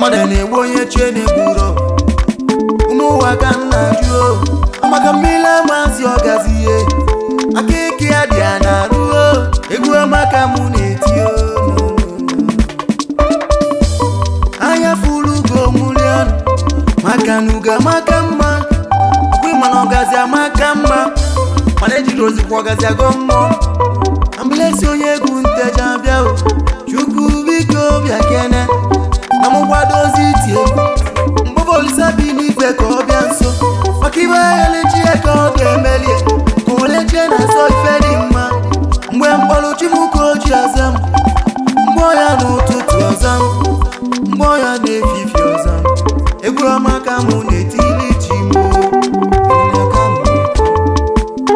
ọdẹ na-egbu onye chie na-egburo ụmụ ụwa ka m na-ajụ o amaka mmiri amasị ọgazi ihe aka eke ya dị ya na-arụ o egwu amaka mụ na-eti o no, no, no. anya furu ugo mụli ọnụ maka na ugo amaka mma ọkwa ịma na ọgazi amaka mma mana ejiri ozikwa ọgazi agọ mmụọ ambulesi onye egwu nteja bịa o chukwu biko bịa kene na mụ kwadozi iti egwu mgbọbọ olisa bi n'igwe ka ọ bịa nso maka ibe elechi ya ka ọ ga-emelie ka olechie na nsọ ife dị mma mgbe mkpọrọ chimuka oji aza m mgbọ ya n'ụtụtụ ọza m mgbọ ya na-efifi ọza m egwu ọma ka mụ na-etili ji m o. Egwu ọma ka mụ na-eti.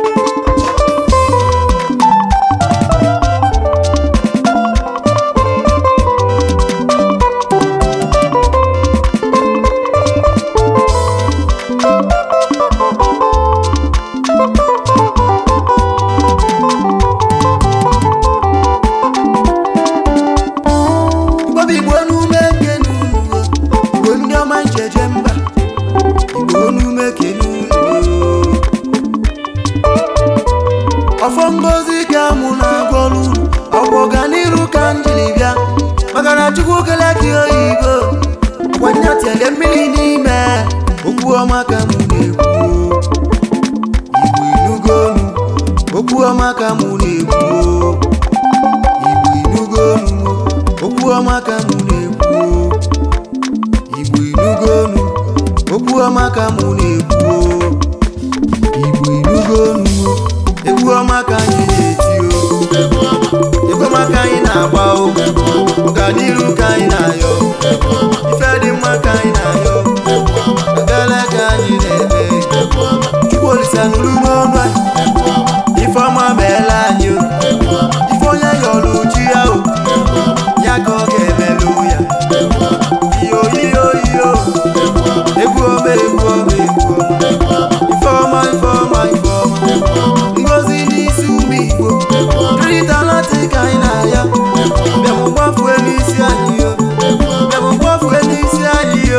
Igbo bụ Igbo n'ume kenu Igbo ndị ọma ncheje mba Igbo n'ume kenu ọfọ ngozi ka mụ na-agwọrụ ọgwụ ọganiru ka m jiri bịa maka na chukwu kele gị oyibo ọkwanye tiele mmiri n'ime okwu ọma ka mụ na-ekwu Igbo inugo olu okwu ọma ka mụ na-ekwu Igbo inugo olu okwu ọma ka mụ na-ekwu Igbo inugo olu okwu ọma ka mụ na-ekwu Igbo inugo olu egwu ọma ka anyị na-eti o egwu ọma ka anyị na-agba o ọganiru ka anyị na-ayọ ife dị mma ka anyị na-ayọ ekele ka anyị na-eme chukwu olisa nụrụ n'ọnụ anyị ife ọma meela anyị o ife onye yọrọ chi ya o ya ka ọ ga-emelụ ya iyo iyo iyo egwu ọma egwu ọma egwu ọma ife ọma ife ọma ife ọma ngozi n'isi ụmụ igbo rịtalati ka anyị na-aya bịam gbafue n'isi anyị yo bịam gbafue n'isi anyị yo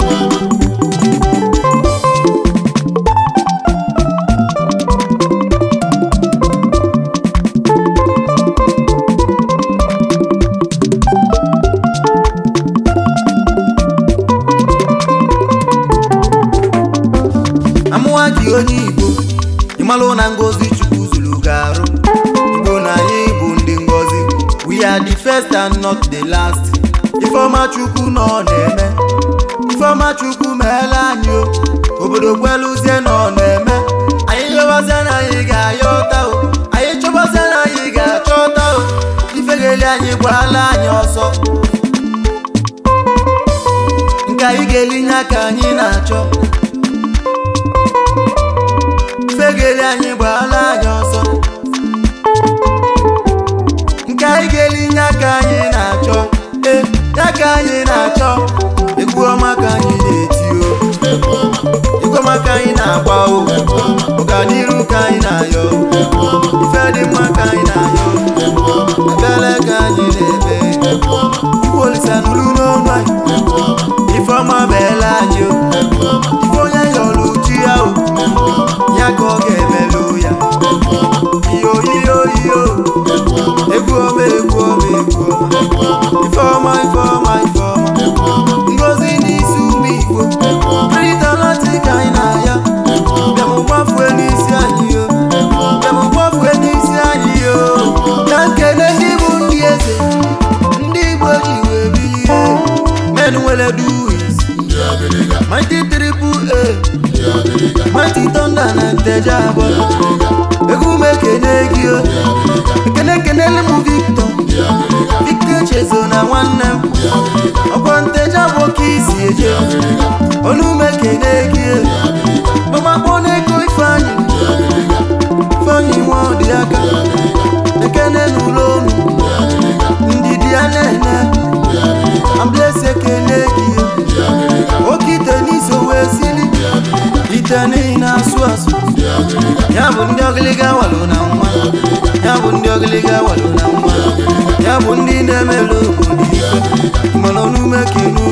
amụwa gị onye igbo ịmalụ na ngozi chukwu zuru ga-arụ igbo na anyị bụ ndị ngozi we are the first and not the last ifeọma chukwu nọ na-eme ifeọma chukwu meela anyị o obodo kweluzie nọ na-eme anyị yọbazie na anyị ga-ayọta o anyị chọbazie na anyị ga-achọta o ifegeli anyị gbaala anyị ọsọ nke anyị ga-elinye aka anyị na-achọ fegeli anyị gbaala anyị ọsọ nke anyị ga-elinye aka anyị na-achọ e ya ka anyị na-achọ egwu ọma ka anyị na-eti o egwu ọma ka anyị na-agba o ọganiru ka anyị na-ayọ ife dị mma ka anyị na-ayọ ekele ka anyị na-eme chukwu olisa nụrụ n'ọnụ anyị ife ọma meela anyị o ife onye yọrọ chi ya o ya ka ọ ga-emelụ ya iyo iyo iyo egwu ọma egwu ọma egwu ọma ife ọma ife ọma ife ọma ngozi n'isi ụmụ igbo rịtalati ka anyị na-aya bịam gbafue n'isi anyị yo bịam gbafue n'isi anyị yo na nkene ndị bụ ndị eze ndị igbo ji wee bilie men nwere duwis mighty triple a mighty thunder na nteja abụọ egwu m ekene gị o ekene ekenele m victor victor chezo na nwanne m ọkwa nteja bụ ka isi eje ọnụ m ekene gị gbamakpọ n'ego ifeanyị ifeanyị nwa ọdị aka ekene n'ụlọ unu ndidi ya na-ene amblesi ekene gị oke ite n'iso wee sili ite niile asụ asụ ya bụ ndị ọgịlịga walụ na nwa ya bụ ndị ọgịlịga walụ na nwa ya bụ ndị na-emelụ obodo ife mana ọnụme kenu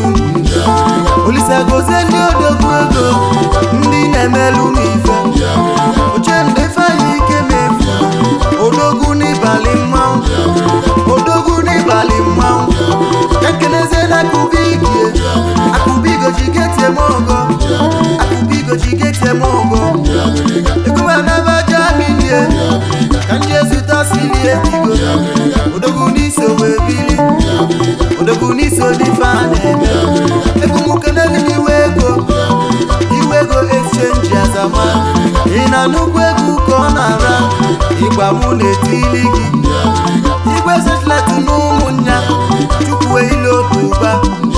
olise gozie ndị odogwu ego ndị na-emelụ m ife oche ndị ifeanyị ike mefu odogwu n'ịbalị mmanwụ odogwu n'ịbalị mmanwụ ekenezie na akụbigie akụbigo jigeti eme ọgọ akụbigo jigeti eme ọgọ ekume anabaja milie ka ndị ezute silie digo odogwu n'iso wee bili odogwu n'iso n'ife a na-eme egwumukeneli n'iwe ego iwe ego exchange azama ị na nnukwu ego ka ọ na-ara ịgba mụ na-etili gị igwe setlet na ụmụnya chukwu ile oduba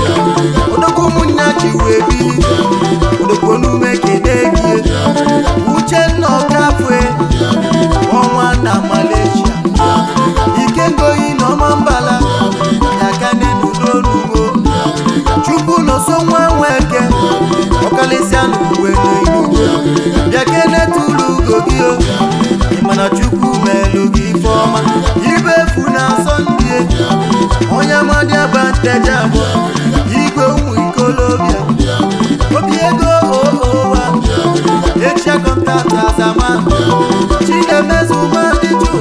odogwu ụmụnya ji wee bili odogwu n'ume kene gị uchenna ọkafue ọnwa na malaysia ikengoyi na ọma mbala yakane n'udonugo chukwu n'oso nwa nweke ọkalịsịa n'uwe n'inugo bịa kene tụrụ ugo gị o ịmana chukwu melụ gị ife ọma ibe efu na sọnde onye amadi abanteja abụọ igwe ụmụ ikolobịa obi ego oowa echia kọntaktị azama chinemezu madịju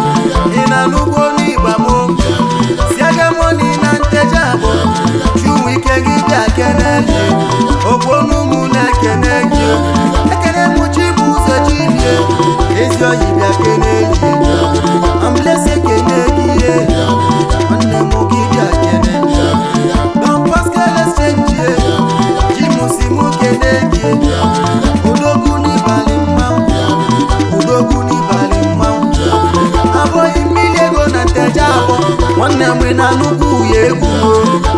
ị na n'ugbo n'ịgbamo siagamoni na nteja abụọ chụmụ ike gị bịa keneli okponumụ na-ekene gị ekene mụchi bụ ụzọ chilie ezi oyi bịa keneli amblesi kene gị ihe nwanne m gị bịa kene don pascal exchange jimusi mụ kene gị odogwu n'ịbalị mmanwụ odogwu n'ịbalị mmanwụ abụghị mmiri ego na nteja abụọ nwanne m na nnukwu ya egwu